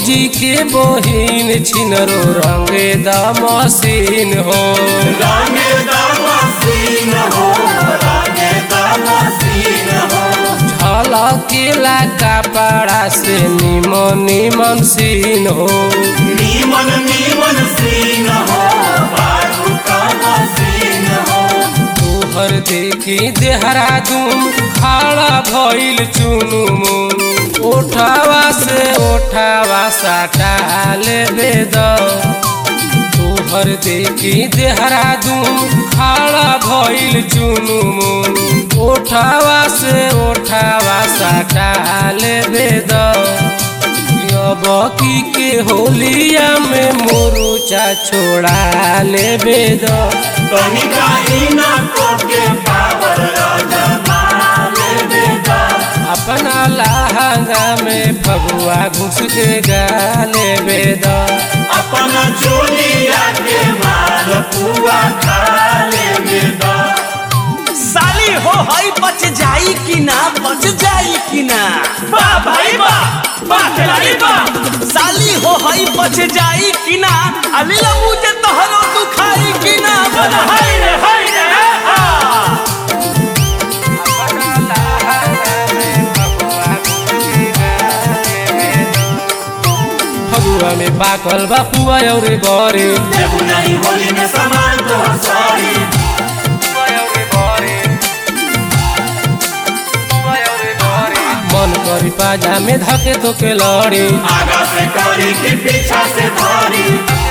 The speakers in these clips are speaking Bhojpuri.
भौजी के बहिन छिनरो रंगे द मशीन हो रंगे दमसीन हो रंगे दमसीन हो झलकेला कपड़ा से निमन निमन सीन हो नीमन नीमन सीन हो बारू का मसीन हो तोहर देखी देहरादून खड़ा भइल चुनुमुन ओठावा से ओठावा साटा लेबे द तोहर देखी देहरादून खड़ा भइल चुनुमुन ओठावा से ओठावा साटा लेबे द बकी के होलिया में मोरूचा छोड़ा लेबे द तनिका इना को के पावर राजमा लेबे दा अपना लहंगा में फगुआ घुस के गाले बेद अपन चोलिया के माल पुआ खा लेबे दा साली हो हई बच जाई कि ना बच जाई कि ना बा भाई बा बा खिलाड़ी बा साली हो हई बच जाई कि ना अलीला मुझे तोहरो दुखाई कि ना बोला हाय रे हाय रे हा फगुआ में पाकल बा पुआ और बरे देबू नहीं होली में सामान तो सॉरी मन करी पाजा में धके तो के लड़ी आगा से करी कि पीछा से धरी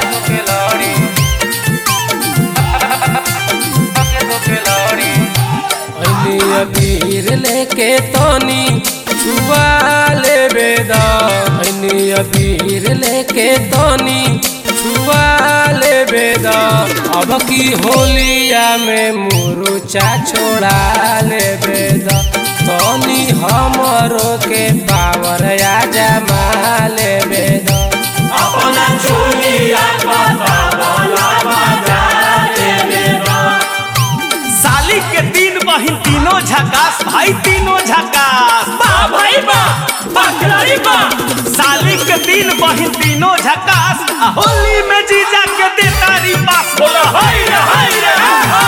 अबीर लेके तनी छुआ लेबे द अबीर लेके तनी छुआ लेबे द अब की होलिया में मुरुचा छोड़ा लेबे द तनी हमरो के पावर आ जमा लेबे द अपना चोलिया पता बोला बजा लेबे दा साली के तीन बहिन तीनों झकास भाई तीनों झकास बा भाई बा बा खिलाड़ी बा साली के तीन बहिन तीनों झकास आ होली में जीजा के दे तारी पास बोला हाय रे हाय रे हा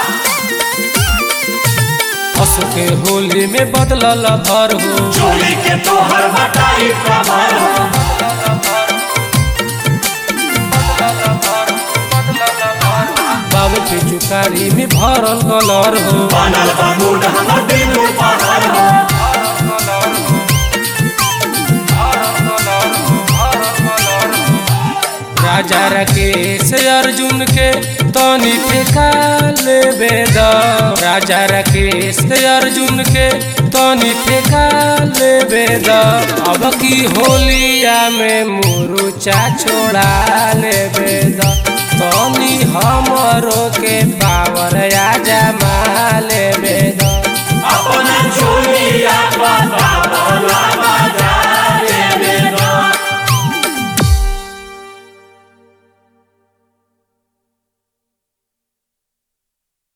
असो के होली में बदलल भर हो चोली के तोहर बटाई कमर हो बाबे पे चुकारी में भरल कलर हो बनल बा मूड हमर दिन पहर हो राजा राकेश अर्जुन के तनी फेंका लेबे द राजा राकेश अर्जुन के तनी फेंका लेबे द अब की होलिया में मुरुचा छोड़ा लेबे द तनी हमरो के पावर आ जमा ले